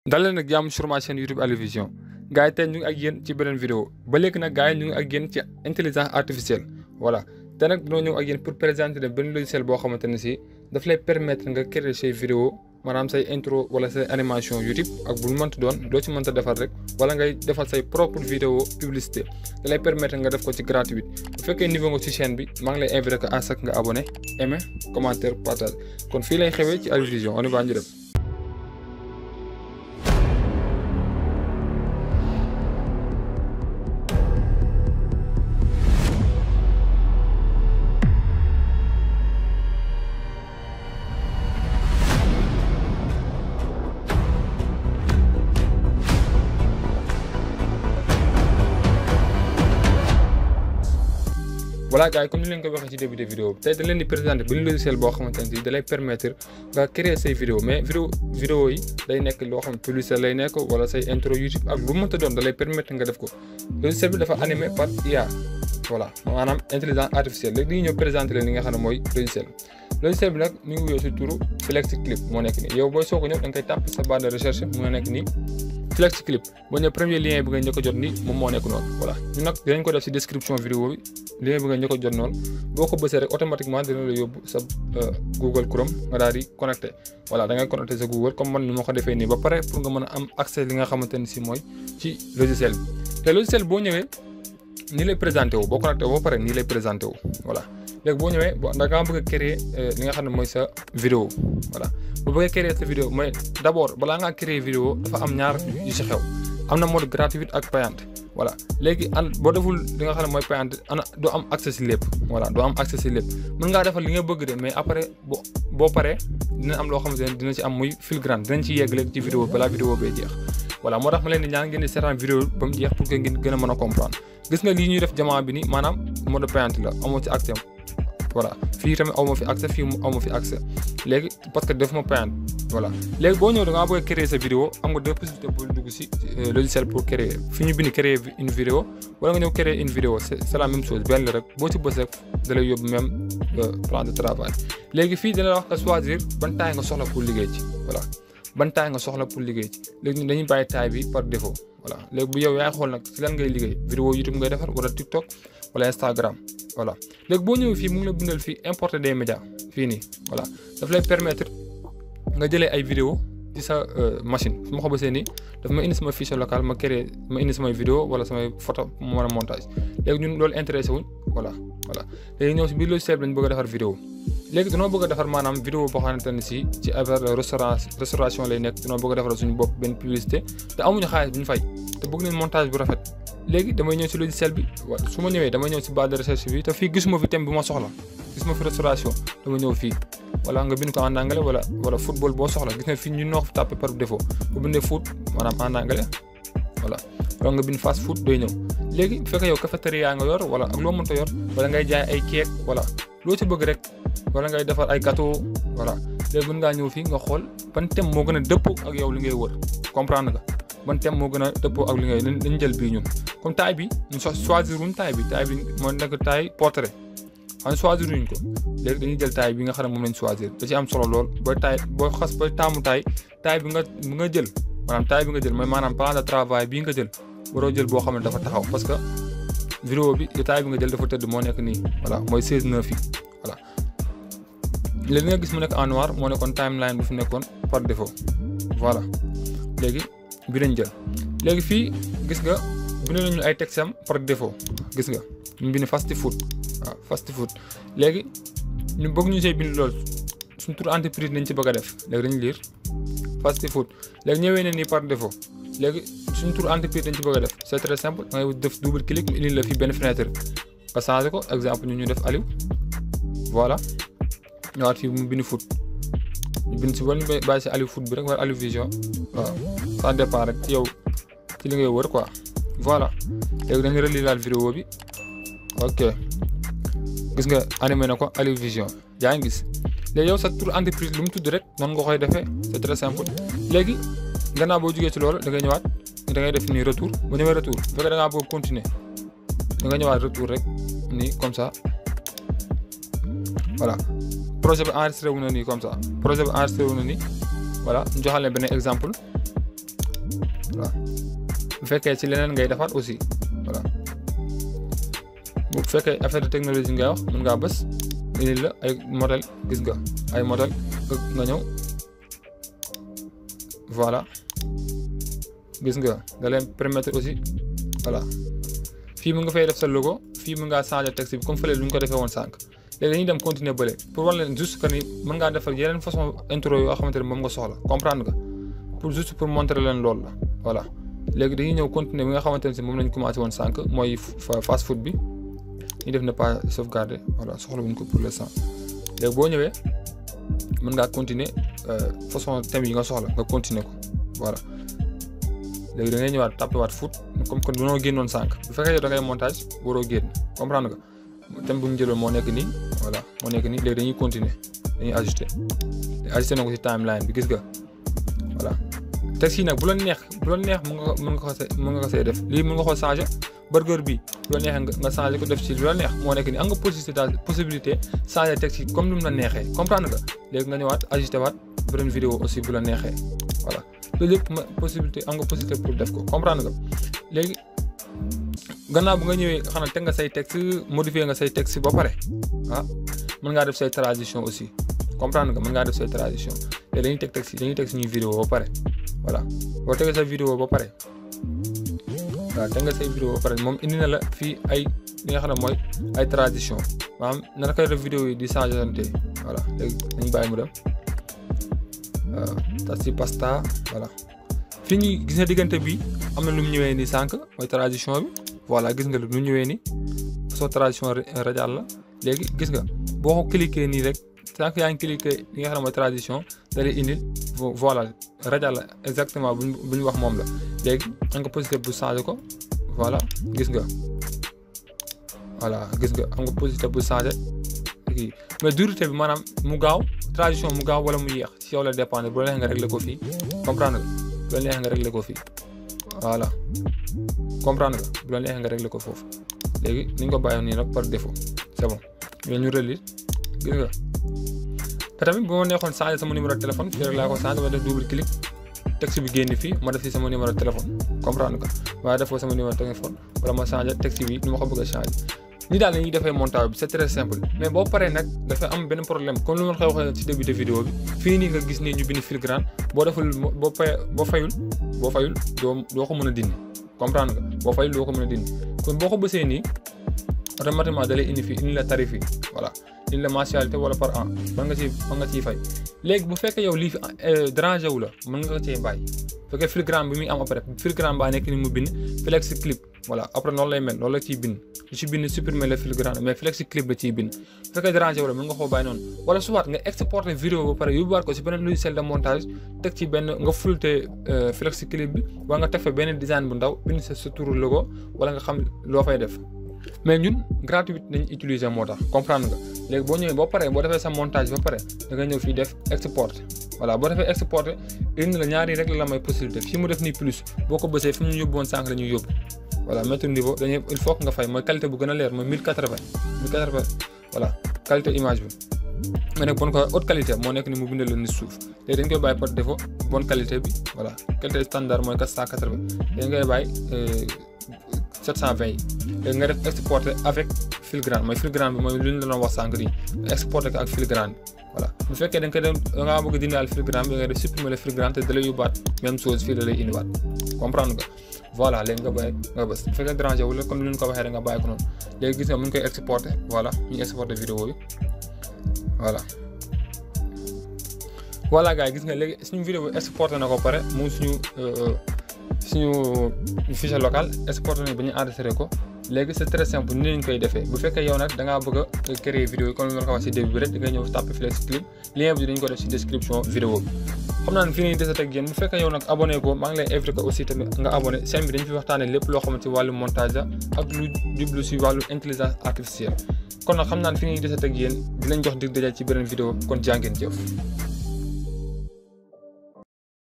dal leen nag jàmm sur ma chaîne YouTube Aliou Vision gars yi tey ñu ngi ak yéen ci beneen vidéo ba léegi nag gars yi ñu ngi ak yéen ci intelligence artificielle voilà te nag dañoo ñëw ak yéen pour présenter leen benn logiciel boo xamante ne si daf lay permettre nga créer say vidéo maanaam say intro wala say animation YouTube ak bu mu mënti doon doo ci mënta defar rek wala ngay defal say propre vidéo publicité da lay permettre nga def ko ci gratuit bu fekkee niveau nga ci chaîne bi maa ngi lay invité que à ce que nga abonné aimé commentaire partage kon fii lay xewee ci Aliou Vision on y va ñu dem voilà gars yi comme ni leen ko waxee ci début de vidéo bi tey da leen di présenter benn logiciel boo xamante ne si da lay permettre nga créer say vidéo mais vidéo vidéo yi day nekk loo xam publicité lay nekk wala say intro YouTube ak lu mënta doon da lay permettre nga def ko logiciel bi dafa animé par IA voilà maanaam intelligence artificielle léegi dañuy ñëw présenter leen li nga xam ne mooy logiciel logiciel bi nag mi ngi wuyoo si turu Flex Clip moo nekk nii yow booy soog a ñëw da nga koy tàpp sa barre de recherche moo nekk nii Flex Clip boo ñëwee premier lien bi nga njëkk a jot ni moom moo nekk noonu voilà ñu nag dinañ ko def si description vidéo bi lien bi nga njëkk a jot noonu boo ko bësee rek automatiquement dina la yóbbu sa Google Chrome nga daal di connecté voilà da ngay connecté sa Google comme man ni ma ko defee nii ba pare pour nga mën a am accès li nga xamante ni si mooy ci logiciel bi te logiciel boo ñëwee nii lay présenté wu boo connecté wu ba pare nii lay présenté wu voilà léegi boo ñëwee da ngaa bëgg a créer li nga xam ne mooy sa vidéo voilà bu bëggee créer sa vidéo mooy d' abord balaa ngaa créer vidéo dafa am ñaar yu si xew am na mode gratuit ak payante voilà léegi an boo deful li nga xam ne mooy payante ana doo am accès si lépp voilà doo am accès si lépp mën ngaa defal li nga bëgg de mais après boo boo paree dina am loo xamante ne dina ci am muy filigrane dinañ ci yegg léegi ci vidéo balaa vidéo bee jeex voilà moo tax ma leen di ñaan ngeen di seetaan vidéo ba mu jeex pour que ngeen gën a mën a comprendre gis nga lii ñuy def jamono bi ni maanaam mode payante la amoo ci accès voilà fii tamit aw ma fi accès fii aw ma fi accès léegi parce que def ma payante voilà léegi boo ñëw da ngaa bëgg a créer sa vidéo am nga deux possibilités pour dugg si logiciel pour créer fi ñu bind créer une vidéo wala nga ñëw créer une vidéo c' est la même chose benn la rek boo ci bës rek da lay yóbbu même plan de travail léegi fii dina la wax nga choisir ban taille nga soxla pour liggéey ci voilà ban taille nga soxla pour liggéey ci léegi ñun dañuy bàyyi taille bi par défaut voilà léegi bu yow yaay xool nag si lan ngay liggéey vidéo YouTube ngay defar wala TikTok wala Instagram voilà léegi boo ñëwee fii mu ngi la bindal fii importer des médias fii nii voilà daf lay permettre nga jëlee ay vidéo ci sa machine su ma ko bësee nii daf ma indi sama fichier local ma créé ma indi samay vidéo wala samay photo mu mën a montage léegi ñun loolu intéressé wuñ voilà voilà léegi ñëw si biir logiciel bi lañ bëgg a defar vidéo léegi dañoo bëgg a defar maanaam vidéo boo xamante ne si ci affaire restaurant restauration lay nekk dañoo bëgg a defar suñu bopp benn publicité te amuñu xaalis bu ñu fay te bëgg nañ montage bu rafet léegi damay ñëw si logiciel bi waaw su ma ñëwee damay ñëw si barre de recherche bi te fii gisuma fi thème bi ma soxla gisuma fi restauration dama ñëw fii wala nga bind ko en anglais wala wala football boo soxla gis nga fii ñu noo ko tapé par défaut bu bindee foot maanaam en anglais voilà wala nga bind fast food doy ñëw léegi bu fekkee yow cafétéria nga yor wala ak loo mënta yor wala ngay jaay ay keek wala loo ci bëgg rek wala ngay defar ay gâteau voilà léegi mën ngaa ñëw fii nga xool ban thème moo gën a dëppoo ak yow li ngay wër comprendre nga ban thème moo gën a dëppoo ak li ngay dañ jël bii ñun comme taille bi ñu choisir wuñ taille bi taille bi moo nekk taille portrait xam choisir wuñ ko léegi dañuy jël taille bi nga xam ne moom lañ choisir da ci am solo lool booy taille booy xas booy taamu taille taille bi nga bi nga jël maanaam taille bi nga jël mooy maanaam plan de travail bii nga jël waroo jël boo xam ne dafa taxaw parce que vidéo bi taille bi nga jël dafa tëdd moo nekk nii voilà mooy 16 9 yi voilà léegi nga gis mu nekk en noir moo nekkoon timeline bu fi nekkoon par défaut voilà léegi bi lañ jël léegi fii gis nga bind nañu ay texte am par défaut gis nga ñu bind fast food waaw fast food léegi ñu bëgg ñu see bind lool suñ tur entreprise nañ ci bëgg a def léegi dañu lire fast food léegi ñëwee ne nii par défaut léegi suñ tur entreprise dañ ci bëgg a def c'est très simple da ngay def double clic mu indi la fii benn fenêtre nga changé ko exemple ñu ñu def Aliou voilà ñëwaat fii mu bind foot ñu bind si wala ñu bàyyi si Aliou foot bi rek wala Aliou vision waaw ça dépend rek ci yow ci li ngay wër quoi voilà léegi dañu relire laal vidéo bi ok gis nga animé na ko Aliou Vision yaa ngi gis léegi yow sa tur entreprise lu mu tudd rek noonu nga koy defee c'est très simple léegi gannaaw boo jugee ci loolu da ngay ñëwaat da ngay def nii retour bu ñëwee retour bu fekkee da ngaa bëgg continuer da nga ñëwaat retour rek nii comme ça voilà projet bi enregistré wu na nii comme ça projet bi enregistré wu na nii voilà ñu joxal leen benn exemple voilà bu fekkee ci leneen ngay defaat aussi voilà bu fekkee affaire de technologie ngay wax mën ngaa bës indi la ay modèle gis nga ay modèle nga ñëw voilà gis nga da leen permettre aussi voilà fii mu nga fay def sa logo fii mu ngaa changer texte bi comme fële lu ñu ko defee woon sànq léegi dañuy dem continuer bële pour war leen juste que ni mën ngaa defar yeneen façon intro yoo xamante ne moom nga soxla comprendre nga pour juste pour montrer leen loolu la voilà léegi dañuy ñëw continuer bi nga xamante ne si moom lañ commencé woon sànq mooy fast food bi ñu def ne pas sauvegarder voilà soxla wuñ ko pour l'instant léegi boo ñëwee mën ngaa continuer façon thème yi nga soxla nga continuer ko voilà léegi da ngay ñëwaat tapé waat foot comme que dañoo génnoon sànq bu fekkee yow da ngay montage waroo génn comprendre nga thème bu ñu jëloon moo nekk nii voilà moo nekk nii léegi dañuy continuer dañuy ajusté ajusté na ko ci timeline bi gis nga voilà texte yi nag bu la neex bu la neex mën nga mën nga ko see mën nga ko see def lii mën nga ko changé burger bi bu la neexee nga changé ko def ci lu la neex moo nekk nii am nga possibilité possibilité changé texte yi comme ni mu la neexee comprendre nga léegi nga ñëwaat ajusté waat beneen vidéo aussi bu la neexee voilà loolu yëpp ma possibilité am nga possibilité pour def ko comprendre nga léegi gannaaw bu nga ñëwee xanaa teg nga say texte modifié nga say texte ba pare ah mën ngaa def say transition aussi comprendre nga mën ngaa def say transition te dañuy teg texte dañuy teg suñuy vidéo ba pare voilà boo tegee sa vidéo ba pare waaw teg nga say vidéo ba pare moom indi na la fii ay li nga xam ne mooy ay transition maanaam naka koy def vidéo yi di changeante voilà léegi dañu bàyyi mu dem tasi pasta voilà fii ñuy gis nga diggante bi am na lu mu ñëwee nii sànq mooy transition bi voilà gis nga lu mu ñëwee nii façon transition radial la léegi gis nga boo ko cliquer nii rek sànq yaa ngi cliquer li nga xam ne mooy transition da lay indil voilà radial la exactement bu bu ñu wax moom la léegi am nga possibilité bu changer ko voilà gis nga voilà gis nga am nga possibilité bu changer kii mais durité bi maanaam mu gaaw transition mu gaaw wala mu yéex ci yow la dépendre bu la neex nga régler ko fii comprendre nga bu la neex nga régler ko fii voilà comprendre nga bu la neex nga régler ko foofu léegi ni ñu ko bàyyi nii nag par défaut c'est bon mais ñu relire gis nga te tamit bu ma neexoon changer sama numéro de téléphone fii rek laa ko changer ma def double clic texte bi génn fii ma def ci sama numéro de téléphone comprendre nga waaye defoo sama numéro de téléphone wala ma changer texte bi ni ma ko bëgg a changer ni daal la ñuy defee montage bi c'est très simple mais boo paree nag dafa am benn problème comme lu ma koy waxee ci début de vidéo bi fii nii nga gis nii ñu bind filigrane boo deful boo pay boo fayul boo fayul doo doo ko mën a dindi comprendre nga boo fayul doo ko mën a dindi kon boo ko bësee nii automatiquement da lay indi fii indi la tarif yi voilà indi la mensualité wala par an mën nga ciy mën nga ciy fay léegi bu fekkee yow lii fi dérangé wu la mën nga ko cee bàyyi bu fekkee filigrane bi muy am après filigrane baa nekk ni mu bind flex clip voilà après noonu lay mel loolu la ciy bind lu ci bind supprimer le filigrane mais flex clip la ciy bind bu fekkee dérangé wu la mën nga koo bàyyi noonu wala soit nga exporter vidéo ba pare yóbbuwaat ko si beneen logiciel de montage teg ci benn nga fulté flex clip bi wala nga teg fa benn design bu ndaw bind sa sa turu logo wala nga xam loo fay def mais ñun gratuit nañ utiliser moo tax comprendre nga léegi boo ñëwee boo paree boo defee sa montage ba pare da nga ñëw fii def export voilà boo defee exporté indi la ñaari rek la may possibilité fii mu def nii plus boo ko bësee fi mu ñu yóbbu woon sànq la ñuy yóbbu voilà mettre niveau dañuy il faut que nga fay mooy qualité bu gën a leer mooy 1080 1080 voilà qualité image bi nga nekk bon ko haute qualité moo nekk ni mu bindal la ni suuf léegi dañ koy bàyyi par défaut bonne qualité bi voilà qualité standard mooy 480 dañ koy bàyyi 720 yi léegi nga def exporté avec filigrane mooy filigrane bi mooy lu ñu la doon wax sànq nii exporté ko ak filigrane bi voilà bu fekkee da nga koy dem da ngaa bëgg a dindaal filigrane bi nga def supprimer le filigrane te da lay yóbbaat même chose fii da lay indiwaat comprendre nga voilà léegi nga bàyyi nga bës bu fekkee dérangé wu la comme ni ñu ko waxee rek nga bàyyi ko noonu léegi gis nga mu ngi koy exporté voilà ñu exporté vidéo bi voilà voilà gars yi gis nga léegi suñu vidéo bi exporté na ko pare mu suñu suñu fichier local exporté nañ ba ñu enregistré ko léegi c'est très simple ni lañ koy defee bu fekkee yow nag da ngaa bëgg a créer vidéo yi comme ni ma ko wax si début bi rek da ngay ñëw tapé flex clip lien bi dañ ko def si description vidéo bi xam naa ne fii nañ desat ak yéen bu fekkee yow nag abonné ko maa ngi lay invité ko aussi tamit nga abonné chaîne bi dañ fi waxtaanee lépp loo xamante ci wàllu montage la ak lu jublu si wàllu intelligence artificielle kon nag xam naa ne fi nañ desat ak yéen di lañ jox dig dajal ci beneen vidéo kon jàngeen jëf